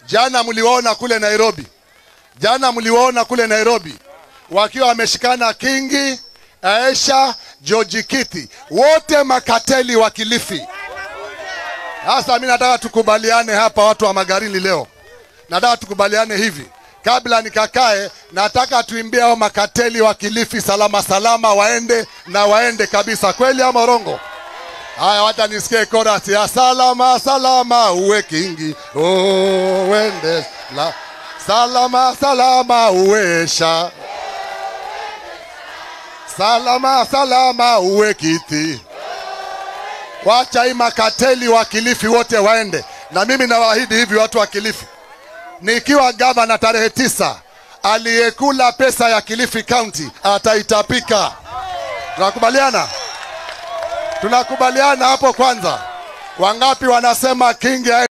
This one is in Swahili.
Jana mliwaona kule Nairobi, jana mliwaona kule Nairobi wakiwa wameshikana Kingi, Aisha, George Kiti, wote makateli wa Kilifi. Sasa mimi nataka tukubaliane hapa, watu wa Magarini leo, nataka tukubaliane hivi kabla nikakae, nataka tuimbie hao makateli wa Kilifi salama salama, waende na waende kabisa, kweli ama rongo? Haya, wacha nisikie chorus ya salama salama uwe kingi oh, wende la salama salama uwesha salama salama uwe kiti. Wacha hii makateli wa Kilifi wote waende, na mimi nawaahidi hivi watu wa Kilifi, nikiwa gavana tarehe tisa, aliyekula pesa ya Kilifi County ataitapika. Tunakubaliana? Tunakubaliana hapo kwanza? Wangapi wanasema Kingi